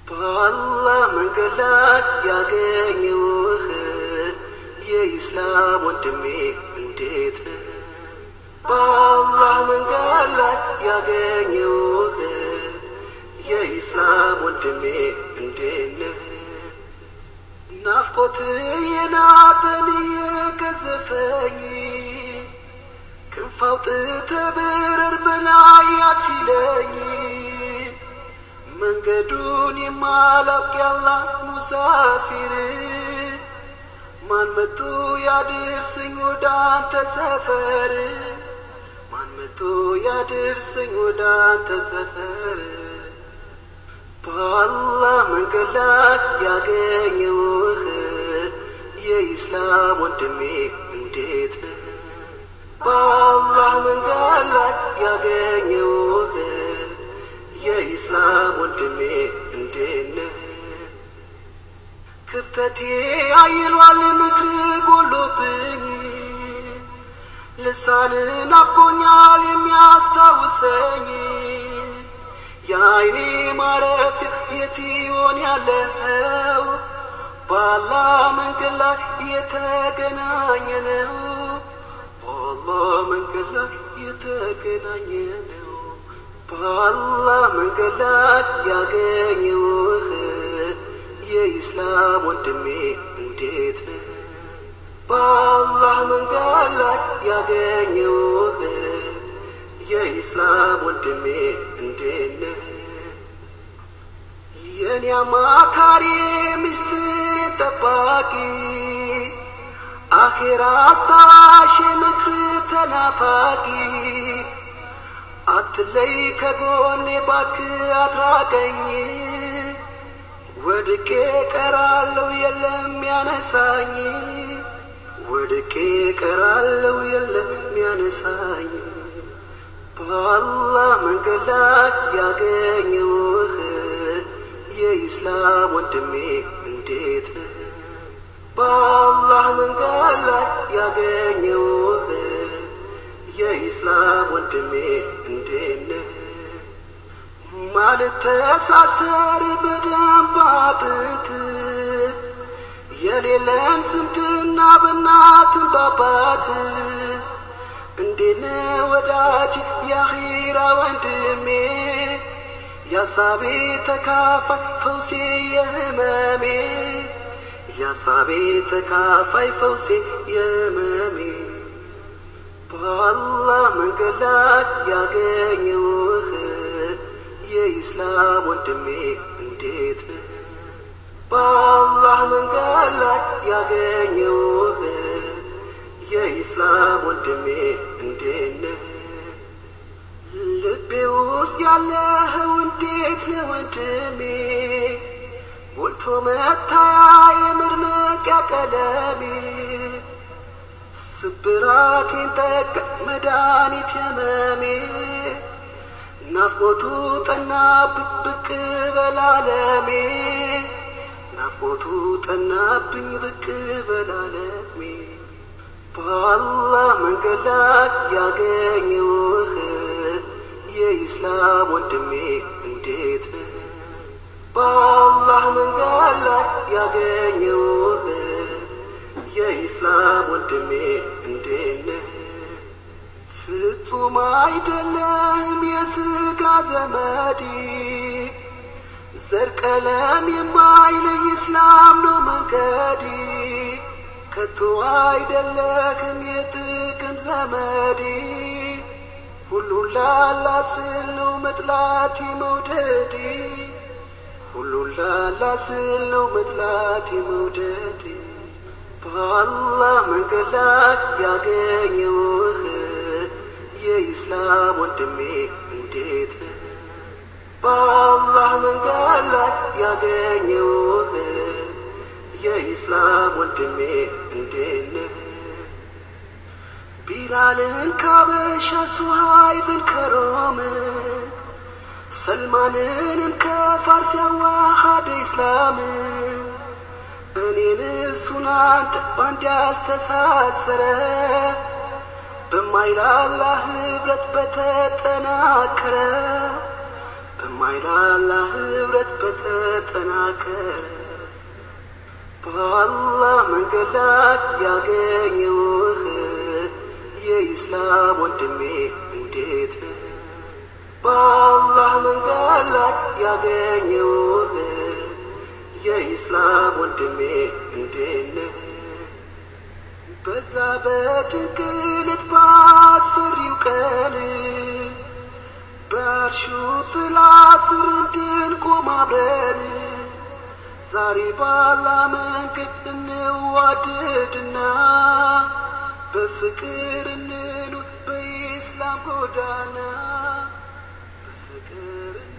በአላህ መንገድ ላይ ያገኘውህ የኢስላም ወንድሜ እንዴት ነህ? በአላህ መንገድ ላይ ያገኘውህ የኢስላም ወንድሜ እንዴት ነህ? ናፍቆት የናጠን የገዘፈኝ ክንፍ አውጥተህ ብረር በላይ ያሲለኝ መንገዱን የማላውቅ ያላህ ሙሳፊር ማን መቶ ያድርሰኝ ወደ አንተ ሰፈር ማን መቶ ያድርሰኝ ወደ አንተ ሰፈር በአላህ መንገድ ላይ ያገኘውህ የኢስላም ወንድሜ እንዴት ነህ? በአላህ መንገድ ላይ ያገኘውህ የኢስላም ወንድሜ እንዴት ነህ? ክፍተቴ አይሏል ምክር ጎሎብኝ ልሳንን ናፍቆኛል የሚያስታውሰኝ የአይኔ ማረፊያ የት ይሆን ያለው በአላህ መንገድ ላይ የተገናኘ ነው በአላህ መንገድ ላይ የተገናኘ ነው በአላህ መንገድ ላይ ያገኘውህ የኢስላም ወንድሜ እንዴት ነህ? በአላህ መንገድ ላይ ያገኘውህ የኢስላም ወንድሜ እንዴት ነህ? የኔ አማካሪ ምስጢር ጠባቂ አኼራ አስታዋሽ ምክር ተናፋቂ አትለይ ከጎኔ ባክ አትራቀኝ ወድቄ ቀራለው የለም ያነሳኝ ወድቄ ቀራለው የለም ያነሳኝ በአላህ መንገድ ላይ ያገኘውህ የኢስላም ወንድሜ እንዴት ነህ? በአላህ መንገድ ላይ ያገኘውህ የኢስላም ወንድሜ እንዴት ነህ? ማልተሳሰር በደንብ አጥንት የሌለን ዝምድና በእናትን ባባት እንዴነ ወዳጅ የአኺራ ወንድሜ ያሳቤ ተካፋይ ፈውሴ የህመሜ ያሳቤ ተካፋይ ፈውሴ የህመሜ በአላህ መንገድ ላይ ያገኘውህ የኢስላም ወንድሜ እንዴት ነህ? በአላህ መንገድ ላይ ያገኘውህ የኢስላም ወንድሜ እንዴት ነህ? ልቤ ውስጥ ያለኸው እንዴት ነህ ወንድሜ? ጎልቶ መታያ የመድመቂያ ቀለሜ ስብራቴን ጠቅ መድኃኒት የመሜ ናፍቆቱ ጠናብኝ ብቅ በላለሜ ናፍቆቱ ጠናብኝ ብቅ በላለሜ በአላህ መንገድ ላይ ያገኘውህ የኢስላም ወንድሜ እንዴት ነህ? በአላህ መንገድ ላይ ያገኘውህ የኢስላም ወንድሜ እንዴት ነህ? ፍጹም አይደለም የስጋ ዘመድ ዘር ቀለም የማይለይ ኢስላም ነው መንገድ ከቶ አይደለህም የጥቅም ዘመድ ሁሉን ላላ ስል ነው መጥላቴ መውደድ ሁሉን ላላ ስል ነው መጥላቴ መውደድ በአላህ መንገድ ላይ ያገኘውህ የኢስላም ወንድሜ እንዴት ነህ? በአላህ መንገድ ላይ ያገኘውህ የኢስላም ወንድሜ እንዴት ነህ? ቢላልን ካበሻ ሱሃይብን ከሮም ሰልማንንም ከፋርስ ያዋሃደ ኢስላም እኔን እሱን አንተ ባንድ ያስተሳሰረ በማይላላ ህብረት በተጠናከረ በማይላላ ህብረት በተጠናከረ በአላህ መንገድ ላይ ያገኘውህ የኢስላም ወንድሜ እንዴት ነህ? በአላህ መንገድ ላይ ያገኘውህ የኢስላም ወንድሜ እንዴት ነህ? በዛ በጭንቅልት ባስፈሪው ቀን በእርሹ ጥላ ስር እንድንቆም አብረን ዛሬ ባላ መንገድ እንዋደድና በፍቅር እንኑር በኢስላም ጎዳና በፍቅር